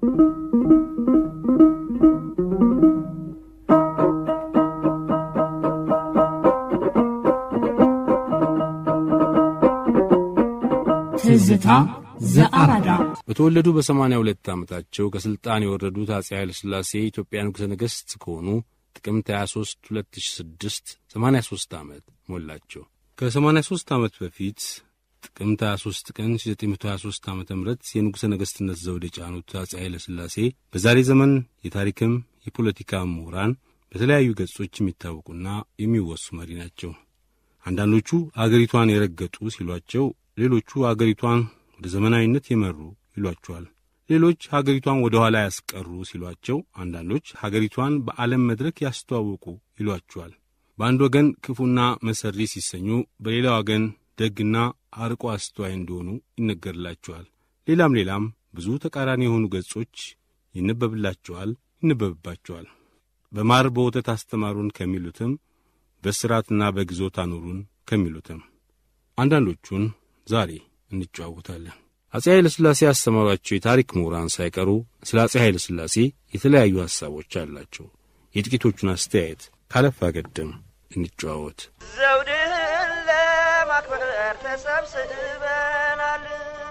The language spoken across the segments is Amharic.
ትዝታ ዘአራዳ በተወለዱ በሰማንያ ሁለት ዓመታቸው ከሥልጣን የወረዱት አፄ ኃይለ ሥላሴ የኢትዮጵያ ንጉሠ ነገሥት ከሆኑ ጥቅምት 23 2006 83 ዓመት ሞላቸው። ከ83 ዓመት በፊት ጥቅምት 23 ቀን 1923 ዓ ም የንጉሠ ነገሥትነት ዘውድ የጫኑት አፄ ኃይለ ሥላሴ በዛሬ ዘመን የታሪክም የፖለቲካ ምሁራን በተለያዩ ገጾች የሚታወቁና የሚወሱ መሪ ናቸው። አንዳንዶቹ አገሪቷን የረገጡ ሲሏቸው፣ ሌሎቹ አገሪቷን ወደ ዘመናዊነት የመሩ ይሏቸዋል። ሌሎች ሀገሪቷን ወደ ኋላ ያስቀሩ ሲሏቸው፣ አንዳንዶች ሀገሪቷን በዓለም መድረክ ያስተዋወቁ ይሏቸዋል። በአንድ ወገን ክፉና መሰሪ ሲሰኙ፣ በሌላ ወገን ደግና አርቆ አስተዋይ እንደሆኑ ይነገርላቸዋል። ሌላም ሌላም ብዙ ተቃራኒ የሆኑ ገጾች ይነበብላቸዋል፣ ይነበብባቸዋል። በማር በወተት አስተማሩን ከሚሉትም በስራትና በግዞት አኑሩን ከሚሉትም አንዳንዶቹን ዛሬ እንጨዋወታለን። አፄ ኃይለ ሥላሴ ያስተማሯቸው የታሪክ ምሁራን ሳይቀሩ ስለ አፄ ኃይለ ሥላሴ የተለያዩ ሐሳቦች አላቸው። የጥቂቶቹን አስተያየት ካለፋ ገድም እንጨዋወት። ዘውድህን ለማክበር ተሰብስበናል።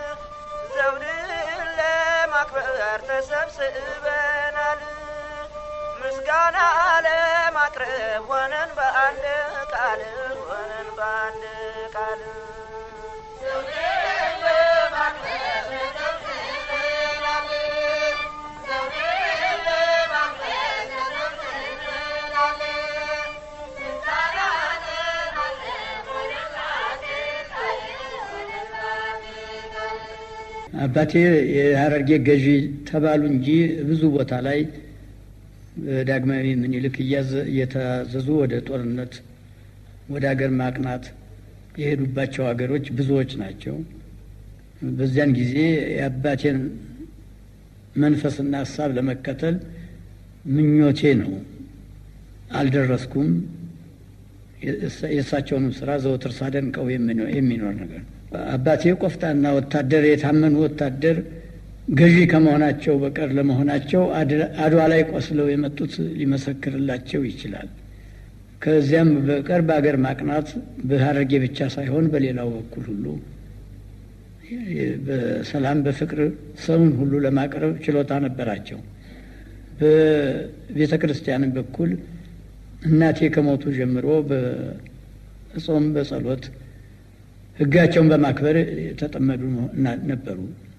ዘውድህን ለማክበር ተሰብስበናል። ምስጋና ለማቅረብ ሆነን በአንድ ቃል ሆነን በአንድ ቃል አባቴ የሀረርጌ ገዢ ተባሉ እንጂ ብዙ ቦታ ላይ ዳግማዊ ምኒልክ እየታዘዙ ወደ ጦርነት ወደ ሀገር ማቅናት የሄዱባቸው ሀገሮች ብዙዎች ናቸው። በዚያን ጊዜ የአባቴን መንፈስና ሀሳብ ለመከተል ምኞቴ ነው። አልደረስኩም። የእሳቸውንም ስራ ዘወትር ሳደንቀው የሚኖር ነገር ነው። አባቴ ቆፍጣና ወታደር፣ የታመኑ ወታደር ገዢ ከመሆናቸው በቀር ለመሆናቸው አድዋ ላይ ቆስለው የመጡት ሊመሰክርላቸው ይችላል። ከዚያም በቀር በአገር ማቅናት በሀረርጌ ብቻ ሳይሆን በሌላው በኩል ሁሉ በሰላም በፍቅር ሰውን ሁሉ ለማቅረብ ችሎታ ነበራቸው። በቤተ ክርስቲያንም በኩል እናቴ ከሞቱ ጀምሮ በጾም በጸሎት ሕጋቸውን በማክበር የተጠመዱ ነበሩ።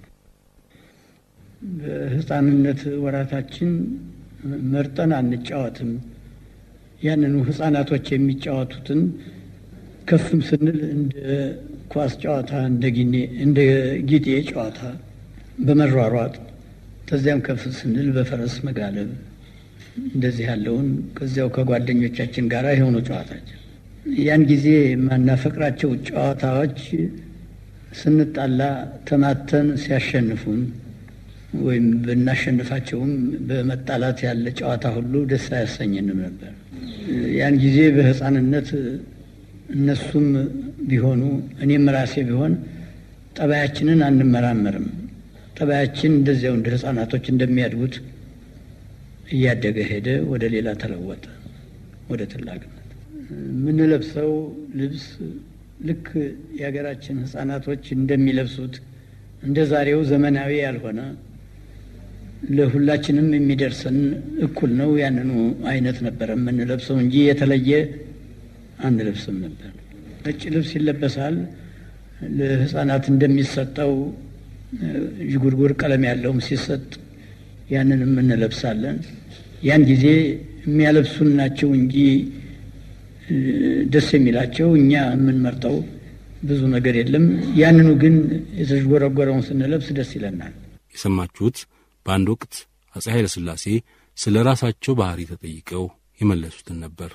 በሕፃንነት ወራታችን መርጠን አንጫወትም። ያንኑ ሕፃናቶች የሚጫወቱትን ከፍም ስንል እንደ ኳስ ጨዋታ፣ እንደ ጊኔ እንደ ጊጤ ጨዋታ በመሯሯጥ ከዚያም ከፍ ስንል በፈረስ መጋለብ እንደዚህ ያለውን ከዚያው ከጓደኞቻችን ጋር የሆኑ ጨዋታችን ያን ጊዜ የማናፈቅራቸው ጨዋታዎች ስንጣላ ተማተን ሲያሸንፉን ወይም ብናሸንፋቸውም በመጣላት ያለ ጨዋታ ሁሉ ደስ አያሰኝንም ነበር። ያን ጊዜ በሕፃንነት እነሱም ቢሆኑ እኔም ራሴ ቢሆን ጠባያችንን አንመራመርም። ጠባያችን እንደዚያው እንደ ሕፃናቶች እንደሚያድጉት እያደገ ሄደ፣ ወደ ሌላ ተለወጠ፣ ወደ ትላቅነት። የምንለብሰው ልብስ ልክ የሀገራችን ሕፃናቶች እንደሚለብሱት እንደ ዛሬው ዘመናዊ ያልሆነ ለሁላችንም የሚደርሰን እኩል ነው። ያንኑ አይነት ነበረ የምንለብሰው እንጂ የተለየ አንለብስም ነበር። ነጭ ልብስ ይለበሳል። ለሕፃናት እንደሚሰጠው ዥጉርጉር ቀለም ያለውም ሲሰጥ ያንንም እንለብሳለን። ያን ጊዜ የሚያለብሱን ናቸው እንጂ ደስ የሚላቸው እኛ የምንመርጠው ብዙ ነገር የለም። ያንኑ ግን የተዥጎረጎረውን ስንለብስ ደስ ይለናል። የሰማችሁት በአንድ ወቅት አፄ ኃይለ ሥላሴ ስለ ራሳቸው ባህሪ ተጠይቀው የመለሱትን ነበር።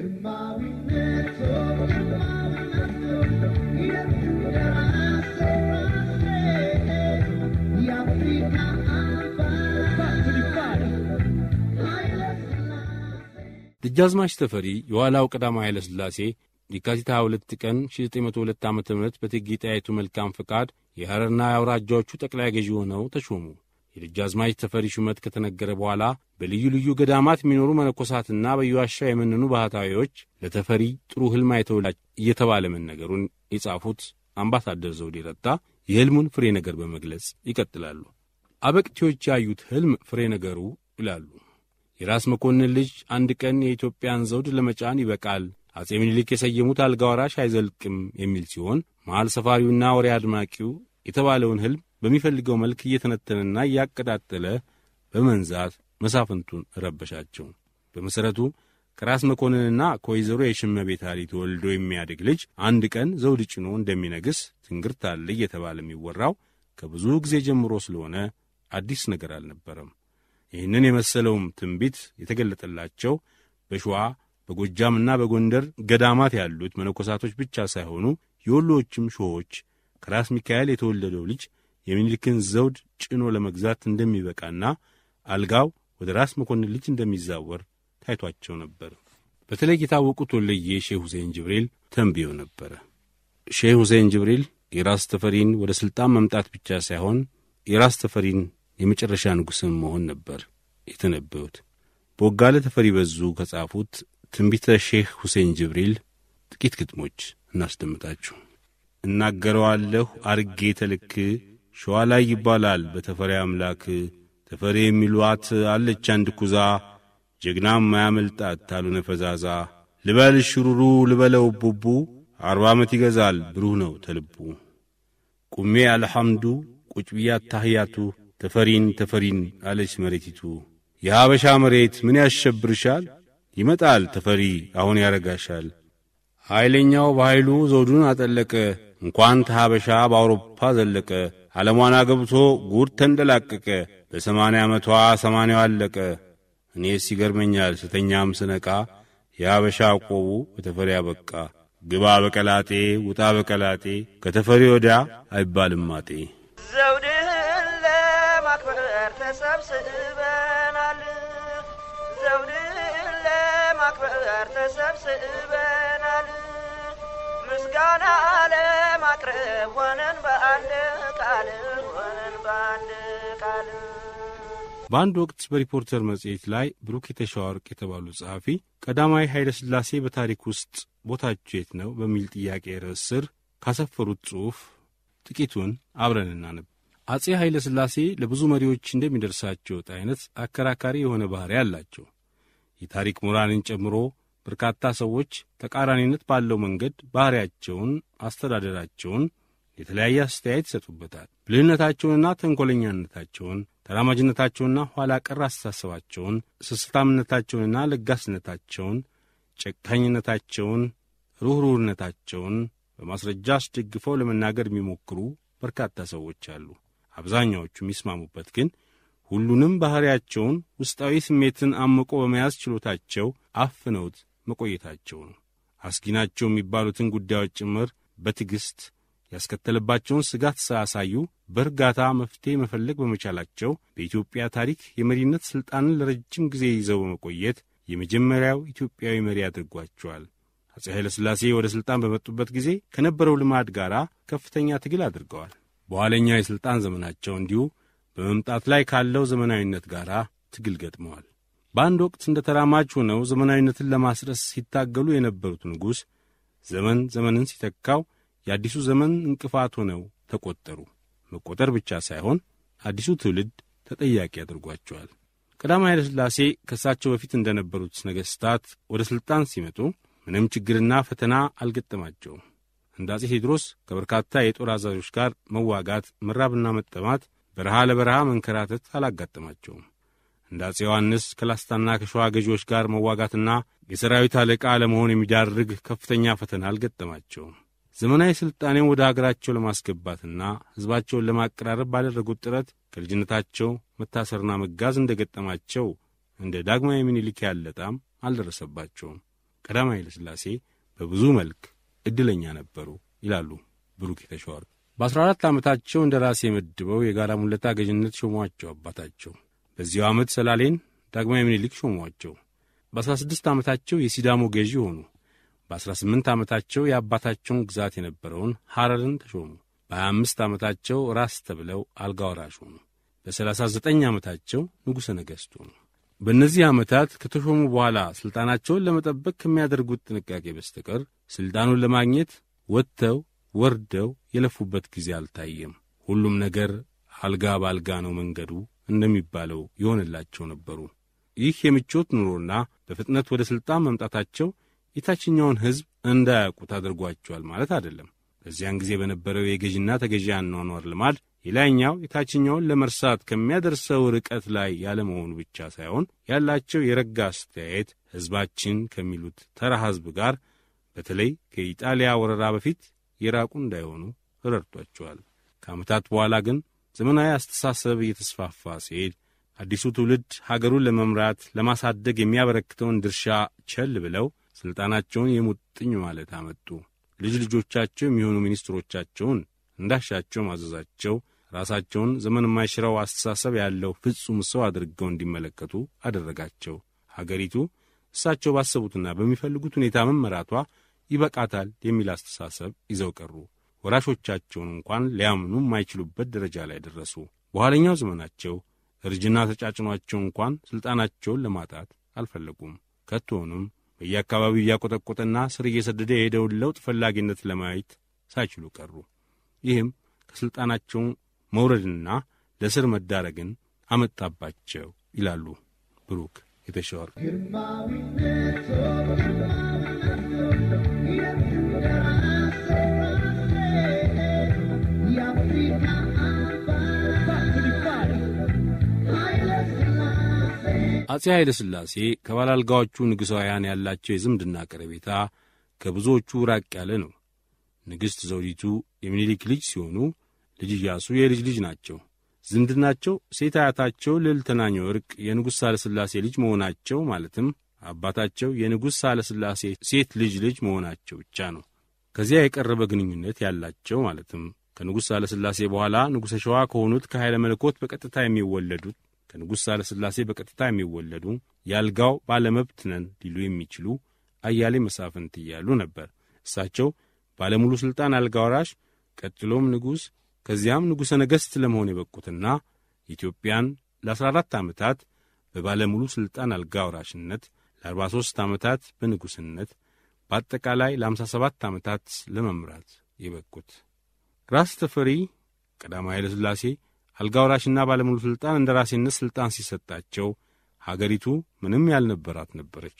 ደጃዝማች ተፈሪ የኋላው ቀዳማዊ ኃይለ ሥላሴ የካቲት 22 ቀን 1902 ዓ ም በእቴጌ ጣይቱ መልካም ፈቃድ የሐረርና የአውራጃዎቹ ጠቅላይ ገዢ ሆነው ተሾሙ። የደጃዝማች ተፈሪ ሹመት ከተነገረ በኋላ በልዩ ልዩ ገዳማት የሚኖሩ መነኮሳትና በየዋሻው የመነኑ ባህታዊዎች ለተፈሪ ጥሩ ሕልም አይተውላ እየተባለ መነገሩን የጻፉት አምባሳደር ዘውዴ ረታ የሕልሙን ፍሬ ነገር በመግለጽ ይቀጥላሉ። አበቅቴዎች ያዩት ሕልም ፍሬ ነገሩ ይላሉ። የራስ መኮንን ልጅ አንድ ቀን የኢትዮጵያን ዘውድ ለመጫን ይበቃል፣ አጼ ምኒልክ የሰየሙት አልጋ ወራሽ አይዘልቅም የሚል ሲሆን መሐል ሰፋሪውና ወሬ አድማቂው የተባለውን ሕልም በሚፈልገው መልክ እየተነተነና እያቀጣጠለ በመንዛት መሳፍንቱን ረበሻቸው። በመሠረቱ ከራስ መኮንንና ከወይዘሮ የሽመቤት አሊ ተወልዶ የሚያድግ ልጅ አንድ ቀን ዘውድ ጭኖ እንደሚነግስ ትንግርት አለ እየተባለ የሚወራው ከብዙ ጊዜ ጀምሮ ስለሆነ አዲስ ነገር አልነበረም። ይህንን የመሰለውም ትንቢት የተገለጠላቸው በሸዋ በጎጃምና በጎንደር ገዳማት ያሉት መነኮሳቶች ብቻ ሳይሆኑ የወሎዎችም ሾዎች ከራስ ሚካኤል የተወለደው ልጅ የሚኒልክን ዘውድ ጭኖ ለመግዛት እንደሚበቃና አልጋው ወደ ራስ መኮንን ልጅ እንደሚዛወር ታይቷቸው ነበር። በተለይ የታወቁት ወሎዬ ሼህ ሁሴን ጅብሪል ተንብዮ ነበረ። ሼህ ሁሴን ጅብሪል የራስ ተፈሪን ወደ ሥልጣን መምጣት ብቻ ሳይሆን የራስ ተፈሪን የመጨረሻ ንጉሥም መሆን ነበር የተነበዩት። በወጋለ ተፈሪ በዙ ከጻፉት ትንቢተ ሼህ ሁሴን ጅብሪል ጥቂት ግጥሞች እናስደምጣችሁ። እናገረዋለሁ አርጌ ተልክ ሸዋ ላይ ይባላል በተፈሪ አምላክ ተፈሪ የሚሏት አለች አንድ ኩዛ ጀግናም ማያመልጣት ታሉነ ፈዛዛ ልበል ሽሩሩ ልበለው ቡቡ አርባ ዓመት ይገዛል ብሩህ ነው ተልቡ ቁሜ አልሐምዱ ቁጭ ብያት ታህያቱ ተፈሪን ተፈሪን አለች መሬቲቱ የሀበሻ መሬት ምን ያሸብርሻል ይመጣል ተፈሪ አሁን ያረጋሻል ኃይለኛው በኃይሉ ዘውዱን አጠለቀ እንኳን ተሐበሻ በአውሮፓ ዘለቀ ዓለሟን አገብቶ ጉድ ተንደላቀቀ በሰማንያ ዓመቷ ሰማንያው አለቀ እኔስ ይገርመኛል ስተኛም ስነቃ የሀበሻ ቆቡ በተፈሪ አበቃ ግባ በቀላጤ ውጣ በቀላጤ ከተፈሪ ወዲያ አይባልም ማጤ ዘውድህን ለማክበር ተሰብስበናል ዘውድህን ለማክበር ተሰብስበናል ምስጋና ለማቅረብ ሆነን በአንድ ቃል ሆነን በአንድ ቃል በአንድ ወቅት በሪፖርተር መጽሔት ላይ ብሩክ የተሻወርቅ የተባሉ ጸሐፊ ቀዳማዊ ኃይለ ሥላሴ በታሪክ ውስጥ ቦታቸው የት ነው በሚል ጥያቄ ርዕስ ስር ካሰፈሩት ጽሑፍ ጥቂቱን አብረን እናነብ። አጼ ኃይለ ሥላሴ ለብዙ መሪዎች እንደሚደርሳቸው ዕጣ አይነት አከራካሪ የሆነ ባሕሪ አላቸው። የታሪክ ምሁራንን ጨምሮ በርካታ ሰዎች ተቃራኒነት ባለው መንገድ ባሕሪያቸውን፣ አስተዳደራቸውን የተለያየ አስተያየት ይሰጡበታል። ብልህነታቸውንና ተንኰለኛነታቸውን፣ ተራማጅነታቸውንና ኋላ ቀር አስተሳሰባቸውን፣ ስስታምነታቸውንና ለጋስነታቸውን፣ ጨካኝነታቸውን፣ ሩኅሩህነታቸውን በማስረጃ አስደግፈው ለመናገር የሚሞክሩ በርካታ ሰዎች አሉ። አብዛኛዎቹ የሚስማሙበት ግን ሁሉንም ባሕሪያቸውን ውስጣዊ ስሜትን አምቆ በመያዝ ችሎታቸው አፍነውት መቆየታቸው ነው። አስጊ ናቸው የሚባሉትን ጉዳዮች ጭምር በትዕግሥት ያስከተለባቸውን ስጋት ሳያሳዩ በእርጋታ መፍትሔ መፈለግ በመቻላቸው በኢትዮጵያ ታሪክ የመሪነት ሥልጣንን ለረጅም ጊዜ ይዘው በመቆየት የመጀመሪያው ኢትዮጵያዊ መሪ አድርጓቸዋል። አፄ ኃይለ ሥላሴ ወደ ሥልጣን በመጡበት ጊዜ ከነበረው ልማድ ጋር ከፍተኛ ትግል አድርገዋል። በኋለኛው የሥልጣን ዘመናቸው እንዲሁ በመምጣት ላይ ካለው ዘመናዊነት ጋር ትግል ገጥመዋል። በአንድ ወቅት እንደ ተራማጅ ሆነው ዘመናዊነትን ለማስረስ ሲታገሉ የነበሩት ንጉሥ ዘመን ዘመንን ሲተካው የአዲሱ ዘመን እንቅፋት ሆነው ተቈጠሩ። መቈጠር ብቻ ሳይሆን አዲሱ ትውልድ ተጠያቂ አድርጓቸዋል። ቀዳማዊ ኃይለ ሥላሴ ከእሳቸው በፊት እንደነበሩት ነገሥታት ወደ ሥልጣን ሲመጡ ምንም ችግርና ፈተና አልገጠማቸውም። እንደ አፄ ቴዎድሮስ ከበርካታ የጦር አዛዦች ጋር መዋጋት፣ መራብና መጠማት፣ በረሃ ለበረሃ መንከራተት አላጋጠማቸውም። እንደ አፄ ዮሐንስ ከላስታና ከሸዋ ገዢዎች ጋር መዋጋትና የሰራዊት አለቃ ለመሆን የሚዳርግ ከፍተኛ ፈተና አልገጠማቸውም። ዘመናዊ ሥልጣኔን ወደ አገራቸው ለማስገባትና ሕዝባቸውን ለማቀራረብ ባደረጉት ጥረት ከልጅነታቸው መታሰርና መጋዝ እንደ ገጠማቸው እንደ ዳግማዊ ምኒልክ ያለ ጣም አልደረሰባቸውም። ቀዳማዊ ኃይለ ሥላሴ በብዙ መልክ ዕድለኛ ነበሩ ይላሉ ብሩክ የተሻወርቅ። በአስራ አራት ዓመታቸው እንደ ራሴ መድበው የጋራ ሙለታ ገዥነት ሾሟቸው አባታቸው። በዚያው ዓመት ሰላሌን ዳግማዊ ምኒልክ ሾሟቸው። በአስራ ስድስት ዓመታቸው የሲዳሞ ገዢ ሆኑ። በአስራ ስምንት ዓመታቸው የአባታቸውን ግዛት የነበረውን ሐረርን ተሾሙ። በሀያ አምስት ዓመታቸው ራስ ተብለው አልጋ ወራሽ ሆኑ። ለ39 ዓመታቸው ንጉሠ ነገሥቱ ነው። በእነዚህ ዓመታት ከተሾሙ በኋላ ሥልጣናቸውን ለመጠበቅ ከሚያደርጉት ጥንቃቄ በስተቀር ሥልጣኑን ለማግኘት ወጥተው ወርደው የለፉበት ጊዜ አልታየም። ሁሉም ነገር አልጋ በአልጋ ነው መንገዱ እንደሚባለው የሆነላቸው ነበሩ። ይህ የምቾት ኑሮና በፍጥነት ወደ ሥልጣን መምጣታቸው የታችኛውን ሕዝብ እንዳያውቁት አድርጓቸዋል ማለት አይደለም። በዚያን ጊዜ በነበረው የገዥና ተገዢ አኗኗር ልማድ የላይኛው የታችኛውን ለመርሳት ከሚያደርሰው ርቀት ላይ ያለመሆኑ ብቻ ሳይሆን ያላቸው የረጋ አስተያየት ሕዝባችን ከሚሉት ተራ ሕዝብ ጋር በተለይ ከኢጣሊያ ወረራ በፊት የራቁ እንዳይሆኑ ረድቷቸዋል። ከዓመታት በኋላ ግን ዘመናዊ አስተሳሰብ እየተስፋፋ ሲሄድ አዲሱ ትውልድ ሀገሩን ለመምራት ለማሳደግ የሚያበረክተውን ድርሻ ቸል ብለው ሥልጣናቸውን የሙጥኝ ማለት አመጡ። ልጅ ልጆቻቸው የሚሆኑ ሚኒስትሮቻቸውን እንዳሻቸው ማዘዛቸው ራሳቸውን ዘመን የማይሽረው አስተሳሰብ ያለው ፍጹም ሰው አድርገው እንዲመለከቱ አደረጋቸው። ሀገሪቱ እሳቸው ባሰቡትና በሚፈልጉት ሁኔታ መመራቷ ይበቃታል የሚል አስተሳሰብ ይዘው ቀሩ። ወራሾቻቸውን እንኳን ሊያምኑ የማይችሉበት ደረጃ ላይ ደረሱ። በኋለኛው ዘመናቸው እርጅና ተጫጭኗቸው እንኳን ሥልጣናቸውን ለማጣት አልፈለጉም። ከቶውንም በየአካባቢው እያቆጠቆጠና ስር እየሰደደ የሄደውን ለውጥ ፈላጊነት ለማየት ሳይችሉ ቀሩ። ይህም ከሥልጣናቸው መውረድንና ለስር መዳረግን አመጣባቸው ይላሉ ብሩክ የተሻወር አፄ ኃይለ ሥላሴ ከባላልጋዎቹ ንጉሣውያን ያላቸው የዝምድና ቀረቤታ ከብዙዎቹ ራቅ ያለ ነው። ንግሥት ዘውዲቱ የሚኒሊክ ልጅ ሲሆኑ ልጅ ኢያሱ የልጅ ልጅ ናቸው። ዝምድናቸው ሴት አያታቸው ልዕልት ተናኘ ወርቅ የንጉሥ ሳለሥላሴ ልጅ መሆናቸው ማለትም አባታቸው የንጉሥ ሳለሥላሴ ሴት ልጅ ልጅ መሆናቸው ብቻ ነው። ከዚያ የቀረበ ግንኙነት ያላቸው ማለትም ከንጉሥ ሳለሥላሴ በኋላ ንጉሠ ሸዋ ከሆኑት ከኃይለ መለኮት በቀጥታ የሚወለዱት ከንጉሥ ሳለሥላሴ በቀጥታ የሚወለዱ የአልጋው ባለመብት ነን ሊሉ የሚችሉ አያሌ መሳፍንት እያሉ ነበር። እሳቸው ባለሙሉ ሥልጣን አልጋ ወራሽ፣ ቀጥሎም ንጉሥ፣ ከዚያም ንጉሠ ነገሥት ለመሆን የበቁትና ኢትዮጵያን ለ14 ዓመታት በባለሙሉ ሥልጣን አልጋ ወራሽነት፣ ለ43 ዓመታት በንጉሥነት፣ በአጠቃላይ ለ57 ዓመታት ለመምራት የበቁት ራስ ተፈሪ ቀዳማዊ ኃይለ ሥላሴ አልጋ ወራሽና ባለሙሉ ሥልጣን እንደ ራሴነት ሥልጣን ሲሰጣቸው ሀገሪቱ ምንም ያልነበራት ነበረች።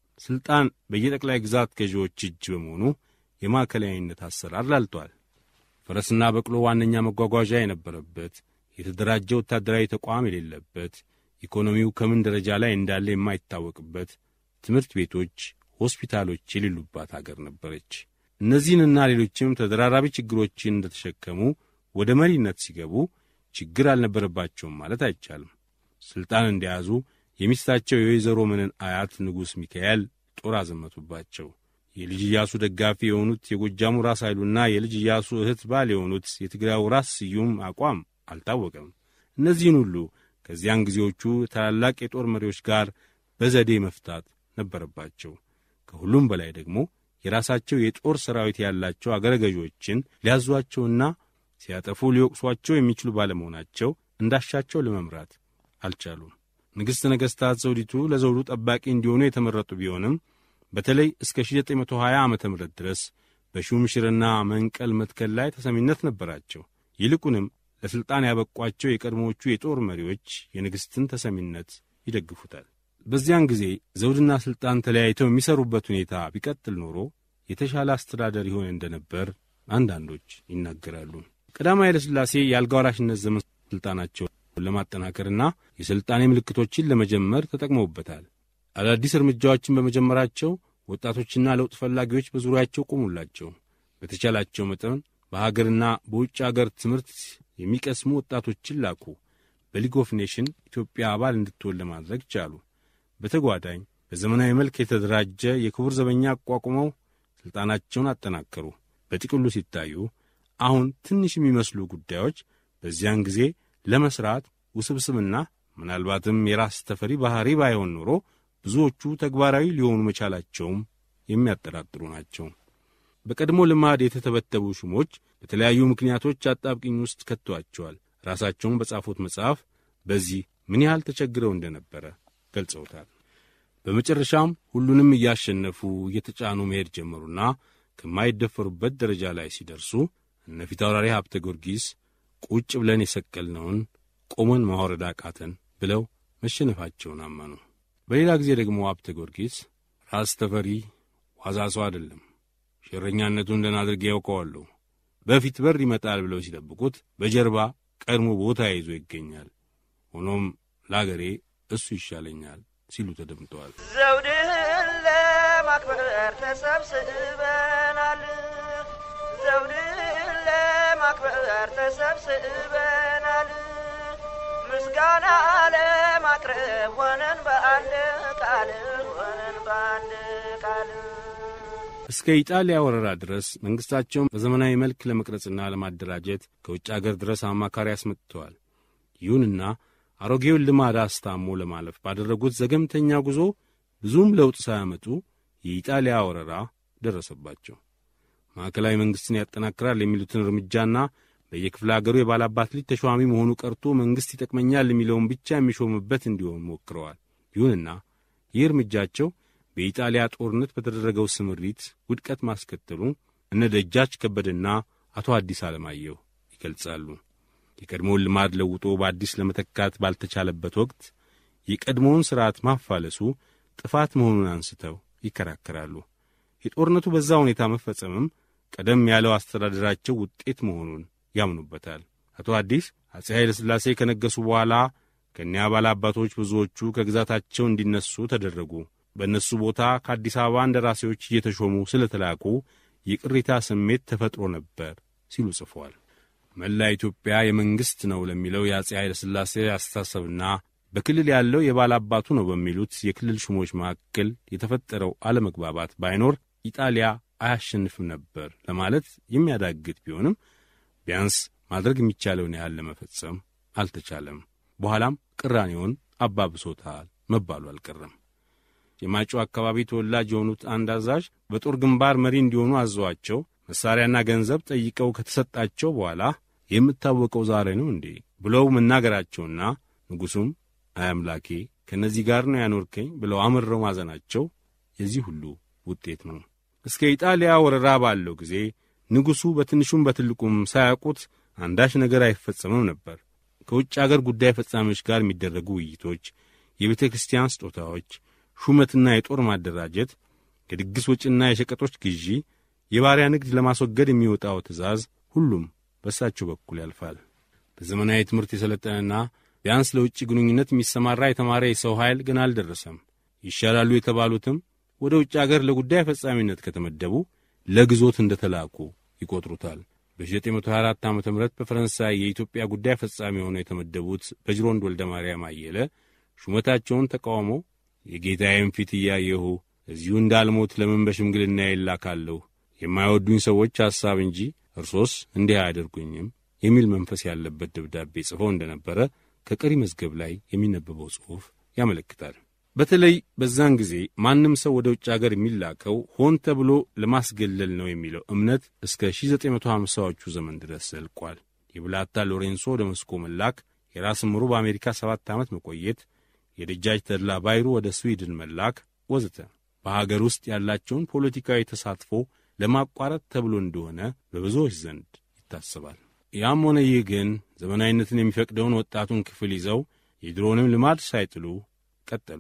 ሥልጣን በየጠቅላይ ግዛት ገዢዎች እጅ በመሆኑ የማዕከላዊነት አሰራር ላልቷል። ፈረስና በቅሎ ዋነኛ መጓጓዣ የነበረበት፣ የተደራጀ ወታደራዊ ተቋም የሌለበት፣ ኢኮኖሚው ከምን ደረጃ ላይ እንዳለ የማይታወቅበት፣ ትምህርት ቤቶች፣ ሆስፒታሎች የሌሉባት አገር ነበረች። እነዚህንና ሌሎችም ተደራራቢ ችግሮችን እንደተሸከሙ ወደ መሪነት ሲገቡ ችግር አልነበረባቸውም ማለት አይቻልም። ሥልጣን እንደያዙ የሚስታቸው የወይዘሮ መነን አያት ንጉሥ ሚካኤል ጦር አዘመቱባቸው። የልጅ ኢያሱ ደጋፊ የሆኑት የጎጃሙ ራስ ኃይሉና የልጅ ኢያሱ እህት ባል የሆኑት የትግራዩ ራስ ስዩም አቋም አልታወቀም። እነዚህን ሁሉ ከዚያን ጊዜዎቹ ታላላቅ የጦር መሪዎች ጋር በዘዴ መፍታት ነበረባቸው። ከሁሉም በላይ ደግሞ የራሳቸው የጦር ሰራዊት ያላቸው አገረ ገዦችን ሊያዟቸውና ሲያጠፉ ሊወቅሷቸው የሚችሉ ባለመሆናቸው እንዳሻቸው ለመምራት አልቻሉም። ንግሥት ነገሥታት ዘውዲቱ ለዘውዱ ጠባቂ እንዲሆኑ የተመረጡ ቢሆንም በተለይ እስከ 1920 ዓ ም ድረስ በሹምሽርና መንቀል መትከል ላይ ተሰሚነት ነበራቸው። ይልቁንም ለሥልጣን ያበቋቸው የቀድሞዎቹ የጦር መሪዎች የንግሥትን ተሰሚነት ይደግፉታል። በዚያን ጊዜ ዘውድና ሥልጣን ተለያይተው የሚሰሩበት ሁኔታ ቢቀጥል ኖሮ የተሻለ አስተዳደር ይሆን እንደነበር አንዳንዶች ይናገራሉ። ቀዳማዊ ኃይለ ሥላሴ የአልጋ ወራሽነት ዘመን ሥልጣናቸውን ለማጠናከርና የሥልጣኔ ምልክቶችን ለመጀመር ተጠቅመውበታል። አዳዲስ እርምጃዎችን በመጀመራቸው ወጣቶችና ለውጥ ፈላጊዎች በዙሪያቸው ቆሙላቸው። በተቻላቸው መጠን በሀገርና በውጭ አገር ትምህርት የሚቀስሙ ወጣቶችን ላኩ። በሊግ ኦፍ ኔሽን ኢትዮጵያ አባል እንድትሆን ለማድረግ ቻሉ። በተጓዳኝ በዘመናዊ መልክ የተደራጀ የክቡር ዘበኛ አቋቁመው ሥልጣናቸውን አጠናከሩ። በጥቅሉ ሲታዩ አሁን ትንሽ የሚመስሉ ጉዳዮች በዚያን ጊዜ ለመሥራት ውስብስብና ምናልባትም የራስ ተፈሪ ባሕሪ ባይሆን ኖሮ ብዙዎቹ ተግባራዊ ሊሆኑ መቻላቸውም የሚያጠራጥሩ ናቸው። በቀድሞ ልማድ የተተበተቡ ሹሞች በተለያዩ ምክንያቶች አጣብቅኝ ውስጥ ከቷቸዋል። ራሳቸውን በጻፉት መጽሐፍ በዚህ ምን ያህል ተቸግረው እንደነበረ ገልጸውታል። በመጨረሻም ሁሉንም እያሸነፉ እየተጫኑ መሄድ ጀመሩና ከማይደፈሩበት ደረጃ ላይ ሲደርሱ እነ ፊታውራሪ ሀብተ ጊዮርጊስ ቁጭ ብለን የሰቀልነውን ቆመን ማውረድ አቃተን ብለው መሸነፋቸውን አመኑ። በሌላ ጊዜ ደግሞ ሀብተ ጊዮርጊስ ራስ ተፈሪ ዋዛ ሰው አይደለም፣ ሸረኛነቱን ደህና አድርጌ ያውቀዋለሁ። በፊት በር ይመጣል ብለው ሲጠብቁት በጀርባ ቀድሞ ቦታ ይዞ ይገኛል። ሆኖም ለአገሬ እሱ ይሻለኛል ሲሉ ተደምጠዋል። ዘውድህን ለማክበር ተሰብስበናል። ዘውድህን ለማክበር ተሰብስበናል። ምስጋና ለማቅረብ ሆነን በአንድ ቃል ሆነን በአንድ ቃል እስከ ኢጣሊያ ወረራ ድረስ መንግሥታቸውን በዘመናዊ መልክ ለመቅረጽና ለማደራጀት ከውጭ አገር ድረስ አማካሪ አስመጥተዋል። ይሁንና አሮጌውን ልማድ አስታሞ ለማለፍ ባደረጉት ዘገምተኛ ጉዞ ብዙም ለውጥ ሳያመጡ የኢጣሊያ ወረራ ደረሰባቸው። ማዕከላዊ መንግሥትን ያጠናክራል የሚሉትን እርምጃና በየክፍለ አገሩ የባላባት ልጅ ተሿሚ መሆኑ ቀርቶ መንግሥት ይጠቅመኛል የሚለውን ብቻ የሚሾምበት እንዲሆን ሞክረዋል። ይሁንና ይህ እርምጃቸው በኢጣሊያ ጦርነት በተደረገው ስምሪት ውድቀት ማስከተሉ እነ ደጃች ከበደና አቶ አዲስ አለማየሁ ይገልጻሉ። የቀድሞውን ልማድ ለውጦ በአዲስ ለመተካት ባልተቻለበት ወቅት የቀድሞውን ሥርዓት ማፋለሱ ጥፋት መሆኑን አንስተው ይከራከራሉ። የጦርነቱ በዛ ሁኔታ መፈጸምም ቀደም ያለው አስተዳደራቸው ውጤት መሆኑን ያምኑበታል። አቶ አዲስ አፄ ኃይለ ሥላሴ ከነገሱ በኋላ ከእኒያ ባላባቶች ብዙዎቹ ከግዛታቸው እንዲነሱ ተደረጉ። በእነሱ ቦታ ከአዲስ አበባ እንደራሴዎች እየተሾሙ ስለተላኩ የቅሬታ ስሜት ተፈጥሮ ነበር ሲሉ ጽፏል። መላ ኢትዮጵያ የመንግሥት ነው ለሚለው የአፄ ኃይለ ሥላሴ አስተሳሰብና በክልል ያለው የባላባቱ ነው በሚሉት የክልል ሹሞች መካከል የተፈጠረው አለመግባባት ባይኖር ኢጣሊያ አያሸንፍም ነበር ለማለት የሚያዳግት ቢሆንም ቢያንስ ማድረግ የሚቻለውን ያህል ለመፈጸም አልተቻለም። በኋላም ቅራኔውን አባብሶታል መባሉ አልቀረም። የማጮ አካባቢ ተወላጅ የሆኑት አንድ አዛዥ በጦር ግንባር መሪ እንዲሆኑ አዘዋቸው መሣሪያና ገንዘብ ጠይቀው ከተሰጣቸው በኋላ የምታወቀው ዛሬ ነው እንዴ ብለው መናገራቸውና ንጉሡም አይ አምላኬ ከእነዚህ ጋር ነው ያኖርከኝ ብለው አምረው ማዘናቸው የዚህ ሁሉ ውጤት ነው። እስከ ኢጣሊያ ወረራ ባለው ጊዜ ንጉሡ በትንሹም በትልቁም ሳያውቁት አንዳች ነገር አይፈጸምም ነበር። ከውጭ አገር ጉዳይ ፈጻሚዎች ጋር የሚደረጉ ውይይቶች፣ የቤተ ክርስቲያን ስጦታዎች፣ ሹመትና የጦር ማደራጀት፣ የድግስ ወጪና የሸቀጦች ግዢ፣ የባሪያ ንግድ ለማስወገድ የሚወጣው ትእዛዝ ሁሉም በእሳቸው በኩል ያልፋል። በዘመናዊ ትምህርት የሰለጠነና ቢያንስ ለውጭ ግንኙነት የሚሰማራ የተማረ የሰው ኃይል ግን አልደረሰም። ይሻላሉ የተባሉትም ወደ ውጭ አገር ለጉዳይ ፈጻሚነት ከተመደቡ ለግዞት እንደ ተላኩ ይቆጥሩታል። በ1924 ዓ ም በፈረንሳይ የኢትዮጵያ ጉዳይ ፈጻሚ ሆነው የተመደቡት በጅሮንድ ወልደ ማርያም አየለ ሹመታቸውን ተቃውመው የጌታዬም ፊት እያየሁ እዚሁ እንዳልሞት ለምን በሽምግልና ይላካለሁ የማይወዱኝ ሰዎች ሐሳብ እንጂ እርሶስ እንዲህ አያደርጉኝም የሚል መንፈስ ያለበት ደብዳቤ ጽፈው እንደነበረ ከቀሪ መዝገብ ላይ የሚነበበው ጽሑፍ ያመለክታል። በተለይ በዛን ጊዜ ማንም ሰው ወደ ውጭ አገር የሚላከው ሆን ተብሎ ለማስገለል ነው የሚለው እምነት እስከ 1950ዎቹ ዘመን ድረስ ዘልቋል። የብላታ ሎሬንሶ ወደ መስኮ መላክ፣ የራስ ምሩ በአሜሪካ ሰባት ዓመት መቆየት፣ የደጃጅ ተድላ ባይሩ ወደ ስዊድን መላክ ወዘተ በሀገር ውስጥ ያላቸውን ፖለቲካዊ ተሳትፎ ለማቋረጥ ተብሎ እንደሆነ በብዙዎች ዘንድ ይታሰባል። ያም ሆነ ይህ ግን ዘመናዊነትን የሚፈቅደውን ወጣቱን ክፍል ይዘው የድሮንም ልማድ ሳይጥሉ ቀጠሉ።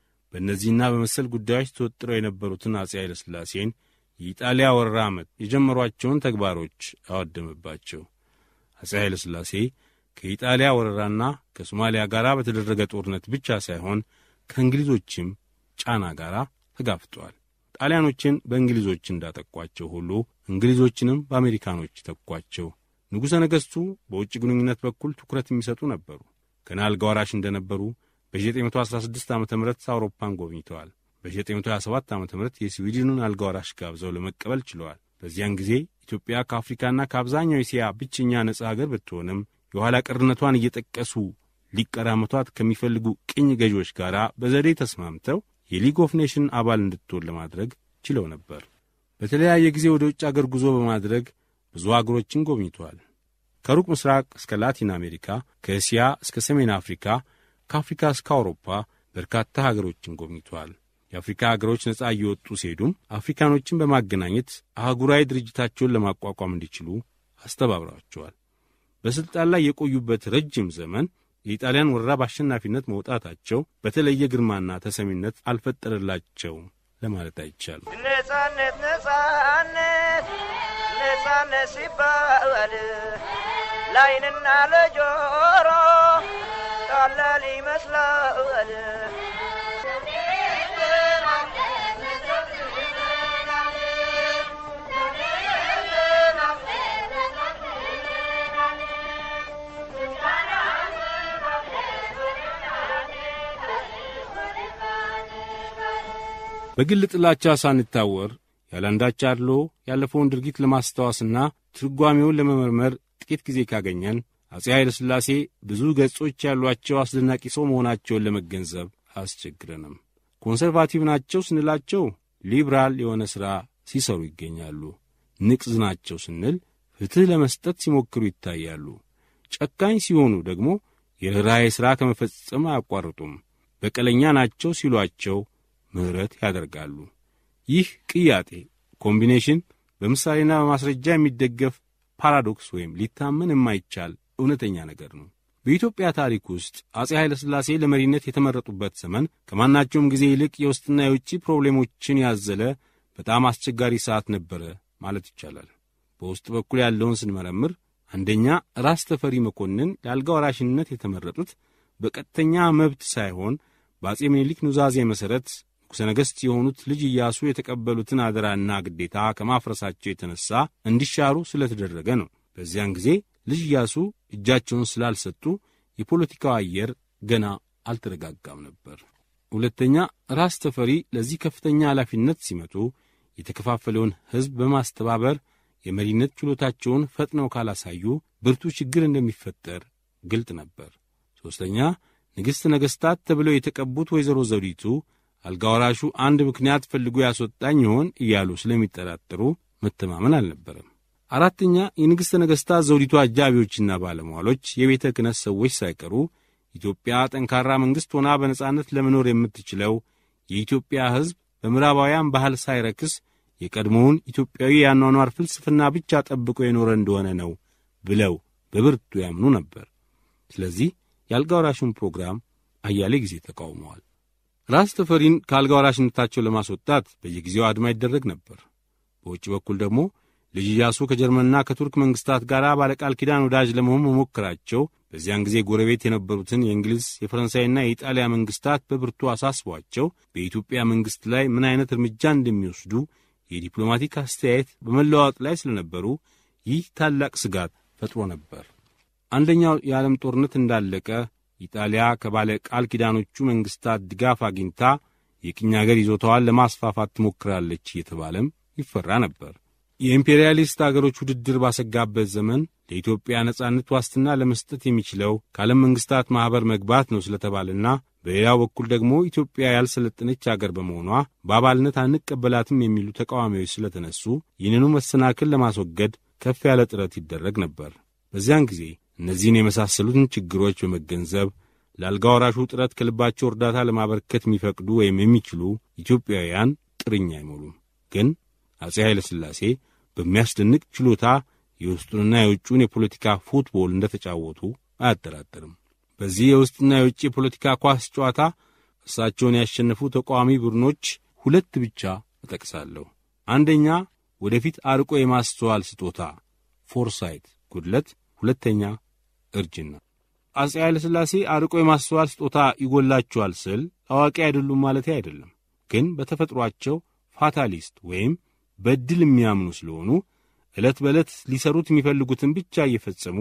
በእነዚህና በመሰል ጉዳዮች ተወጥረው የነበሩትን አፄ ኃይለ ሥላሴን የኢጣሊያ ወረራ ዓመት የጀመሯቸውን ተግባሮች አወደመባቸው። አፄ ኃይለ ሥላሴ ከኢጣሊያ ወረራና ከሶማሊያ ጋር በተደረገ ጦርነት ብቻ ሳይሆን ከእንግሊዞችም ጫና ጋር ተጋፍጠዋል። ጣሊያኖችን በእንግሊዞች እንዳጠቋቸው ሁሉ እንግሊዞችንም በአሜሪካኖች ተኳቸው። ንጉሠ ነገሥቱ በውጭ ግንኙነት በኩል ትኩረት የሚሰጡ ነበሩ። ገና አልጋ ወራሽ እንደነበሩ በ1916 ዓ ም አውሮፓን ጎብኝተዋል። በ1927 ዓ ም የስዊድንን አልጋ ወራሽ ጋብዘው ለመቀበል ችለዋል። በዚያን ጊዜ ኢትዮጵያ ከአፍሪካና ከአብዛኛው እስያ ብቸኛ ነጻ አገር ብትሆንም የኋላ ቀርነቷን እየጠቀሱ ሊቀራመቷት ከሚፈልጉ ቅኝ ገዢዎች ጋር በዘዴ ተስማምተው የሊግ ኦፍ ኔሽን አባል እንድትሆን ለማድረግ ችለው ነበር። በተለያየ ጊዜ ወደ ውጭ አገር ጉዞ በማድረግ ብዙ አገሮችን ጎብኝተዋል። ከሩቅ ምስራቅ እስከ ላቲን አሜሪካ፣ ከእስያ እስከ ሰሜን አፍሪካ፣ ከአፍሪካ እስከ አውሮፓ በርካታ ሀገሮችን ጎብኝተዋል። የአፍሪካ ሀገሮች ነጻ እየወጡ ሲሄዱም አፍሪካኖችን በማገናኘት አህጉራዊ ድርጅታቸውን ለማቋቋም እንዲችሉ አስተባብረዋቸዋል። በሥልጣን ላይ የቆዩበት ረጅም ዘመን የኢጣሊያን ወረራ በአሸናፊነት መውጣታቸው በተለየ ግርማና ተሰሚነት አልፈጠረላቸውም ለማለት አይቻልም። ነጻነት ነጻነት ነጻነት ሲባል ለዓይንና ለጆሮ ቀላል ይመስላል። በግል ጥላቻ ሳንታወር ያለአንዳች አድሎ ያለፈውን ድርጊት ለማስታወስና ትርጓሜውን ለመመርመር ጥቂት ጊዜ ካገኘን አፄ ኃይለ ሥላሴ ብዙ ገጾች ያሏቸው አስደናቂ ሰው መሆናቸውን ለመገንዘብ አያስቸግረንም። ኮንሰርቫቲቭ ናቸው ስንላቸው ሊብራል የሆነ ሥራ ሲሰሩ ይገኛሉ። ንቅዝ ናቸው ስንል ፍትሕ ለመስጠት ሲሞክሩ ይታያሉ። ጨካኝ ሲሆኑ ደግሞ የርኅራኄ ሥራ ከመፈጸም አያቋርጡም። በቀለኛ ናቸው ሲሏቸው ምሕረት ያደርጋሉ። ይህ ቅያጤ ኮምቢኔሽን በምሳሌና በማስረጃ የሚደገፍ ፓራዶክስ ወይም ሊታመን የማይቻል እውነተኛ ነገር ነው። በኢትዮጵያ ታሪክ ውስጥ አፄ ኃይለ ሥላሴ ለመሪነት የተመረጡበት ዘመን ከማናቸውም ጊዜ ይልቅ የውስጥና የውጭ ፕሮብሌሞችን ያዘለ በጣም አስቸጋሪ ሰዓት ነበረ ማለት ይቻላል። በውስጥ በኩል ያለውን ስንመረምር አንደኛ ራስ ተፈሪ መኮንን ለአልጋ ወራሽነት የተመረጡት በቀጥተኛ መብት ሳይሆን በአፄ ምኒልክ ኑዛዜ መሠረት ንጉሠ ነገሥት የሆኑት ልጅ ኢያሱ የተቀበሉትን አደራና ግዴታ ከማፍረሳቸው የተነሣ እንዲሻሩ ስለተደረገ ነው። በዚያን ጊዜ ልጅ ኢያሱ እጃቸውን ስላልሰጡ የፖለቲካው አየር ገና አልተረጋጋም ነበር። ሁለተኛ ራስ ተፈሪ ለዚህ ከፍተኛ ኃላፊነት ሲመጡ የተከፋፈለውን ሕዝብ በማስተባበር የመሪነት ችሎታቸውን ፈጥነው ካላሳዩ ብርቱ ችግር እንደሚፈጠር ግልጥ ነበር። ሦስተኛ ንግሥት ነገሥታት ተብለው የተቀቡት ወይዘሮ ዘውዲቱ አልጋ ወራሹ አንድ ምክንያት ፈልጎ ያስወጣኝ ይሆን እያሉ ስለሚጠራጠሩ መተማመን አልነበረም። አራተኛ የንግሥተ ነገሥታት ዘውዲቱ አጃቢዎችና ባለሟሎች፣ የቤተ ክህነት ሰዎች ሳይቀሩ ኢትዮጵያ ጠንካራ መንግሥት ሆና በነጻነት ለመኖር የምትችለው የኢትዮጵያ ሕዝብ በምዕራባውያን ባህል ሳይረክስ የቀድሞውን ኢትዮጵያዊ የአኗኗር ፍልስፍና ብቻ ጠብቆ የኖረ እንደሆነ ነው ብለው በብርቱ ያምኑ ነበር። ስለዚህ የአልጋ ወራሹን ፕሮግራም አያሌ ጊዜ ተቃውመዋል። ራስ ተፈሪን ከአልጋ ወራሽነታቸው ለማስወጣት በየጊዜው አድማ ይደረግ ነበር። በውጭ በኩል ደግሞ ልጅ ኢያሱ ከጀርመንና ከቱርክ መንግሥታት ጋር ባለቃል ኪዳን ወዳጅ ለመሆን መሞከራቸው በዚያን ጊዜ ጎረቤት የነበሩትን የእንግሊዝ የፈረንሳይና የኢጣሊያ መንግሥታት በብርቱ አሳስቧቸው በኢትዮጵያ መንግሥት ላይ ምን ዐይነት እርምጃ እንደሚወስዱ የዲፕሎማቲክ አስተያየት በመለዋወጥ ላይ ስለነበሩ ይህ ታላቅ ስጋት ፈጥሮ ነበር። አንደኛው የዓለም ጦርነት እንዳለቀ ኢጣሊያ ከባለ ቃል ኪዳኖቹ መንግሥታት ድጋፍ አግኝታ የቅኝ አገር ይዞታዋን ለማስፋፋት ትሞክራለች እየተባለም ይፈራ ነበር። የኢምፔሪያሊስት አገሮች ውድድር ባሰጋበት ዘመን ለኢትዮጵያ ነጻነት ዋስትና ለመስጠት የሚችለው ከዓለም መንግሥታት ማኅበር መግባት ነው ስለተባለና በሌላው በኩል ደግሞ ኢትዮጵያ ያልሰለጠነች አገር በመሆኗ በአባልነት አንቀበላትም የሚሉ ተቃዋሚዎች ስለተነሱ ይህንኑ መሰናክል ለማስወገድ ከፍ ያለ ጥረት ይደረግ ነበር። በዚያን ጊዜ እነዚህን የመሳሰሉትን ችግሮች በመገንዘብ ለአልጋ ወራሹ ጥረት ከልባቸው እርዳታ ለማበርከት የሚፈቅዱ ወይም የሚችሉ ኢትዮጵያውያን ጥርኝ አይሞሉም። ግን አፄ ኃይለ ሥላሴ በሚያስደንቅ ችሎታ የውስጡንና የውጩን የፖለቲካ ፉትቦል እንደተጫወቱ አያጠራጥርም። በዚህ የውስጥና የውጭ የፖለቲካ ኳስ ጨዋታ እርሳቸውን ያሸነፉ ተቃዋሚ ቡድኖች ሁለት ብቻ እጠቅሳለሁ። አንደኛ ወደፊት አርቆ የማስተዋል ስጦታ ፎርሳይት ጉድለት፣ ሁለተኛ እርጅና። አፄ ኃይለ ሥላሴ አርቆ የማስተዋል ስጦታ ይጎላቸዋል ስል አዋቂ አይደሉም ማለት አይደለም። ግን በተፈጥሯቸው ፋታሊስት ወይም በዕድል የሚያምኑ ስለሆኑ ዕለት በዕለት ሊሰሩት የሚፈልጉትን ብቻ እየፈጸሙ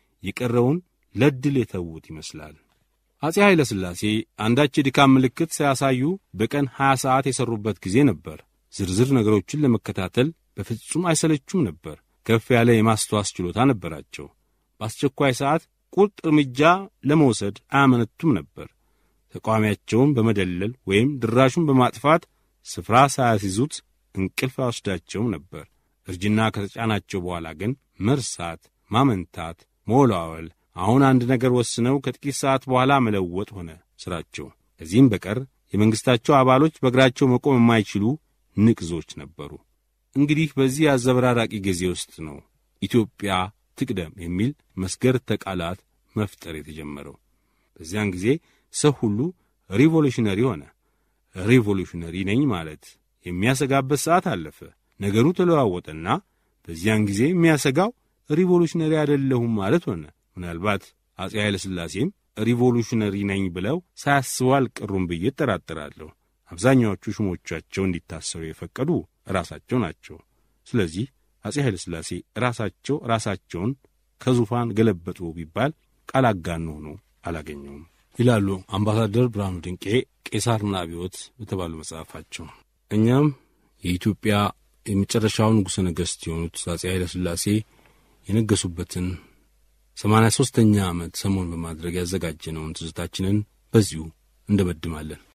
የቀረውን ለዕድል የተዉት ይመስላል። አፄ ኃይለ ሥላሴ አንዳች የድካም ምልክት ሳያሳዩ በቀን 20 ሰዓት የሠሩበት ጊዜ ነበር። ዝርዝር ነገሮችን ለመከታተል በፍጹም አይሰለቹም ነበር። ከፍ ያለ የማስተዋስ ችሎታ ነበራቸው። በአስቸኳይ ሰዓት ቁርጥ እርምጃ ለመውሰድ አያመነቱም ነበር። ተቃዋሚያቸውን በመደለል ወይም ድራሹን በማጥፋት ስፍራ ሳያስይዙት እንቅልፍ አይወስዳቸውም ነበር። እርጅና ከተጫናቸው በኋላ ግን መርሳት፣ ማመንታት፣ መወላወል፣ አሁን አንድ ነገር ወስነው ከጥቂት ሰዓት በኋላ መለወጥ ሆነ ሥራቸው። ከዚህም በቀር የመንግሥታቸው አባሎች በእግራቸው መቆም የማይችሉ ንቅዞች ነበሩ። እንግዲህ በዚህ አዘበራራቂ ጊዜ ውስጥ ነው ኢትዮጵያ ትቅደም የሚል መስገርተ ቃላት መፍጠር የተጀመረው። በዚያን ጊዜ ሰው ሁሉ ሪቮሉሽነሪ ሆነ። ሪቮሉሽነሪ ነኝ ማለት የሚያሰጋበት ሰዓት አለፈ። ነገሩ ተለዋወጠና በዚያን ጊዜ የሚያሰጋው ሪቮሉሽነሪ አይደለሁም ማለት ሆነ። ምናልባት አፄ ኃይለ ሥላሴም ሪቮሉሽነሪ ነኝ ብለው ሳያስቡ አልቀሩም ብዬ እጠራጠራለሁ። አብዛኛዎቹ ሹሞቻቸው እንዲታሰሩ የፈቀዱ ራሳቸው ናቸው። ስለዚህ አፄ ኃይለ ሥላሴ ራሳቸው ራሳቸውን ከዙፋን ገለበጡ ቢባል ቃል አጋኖ ሆኖ አላገኘውም ይላሉ አምባሳደር ብርሃኑ ድንቄ ቄሳርና አብዮት በተባሉ መጽሐፋቸው። እኛም የኢትዮጵያ የመጨረሻው ንጉሠ ነገሥት የሆኑት አፄ ኃይለ ሥላሴ የነገሱበትን ሰማንያ ሦስተኛ ዓመት ሰሞን በማድረግ ያዘጋጀነውን ትዝታችንን በዚሁ እንደመድማለን።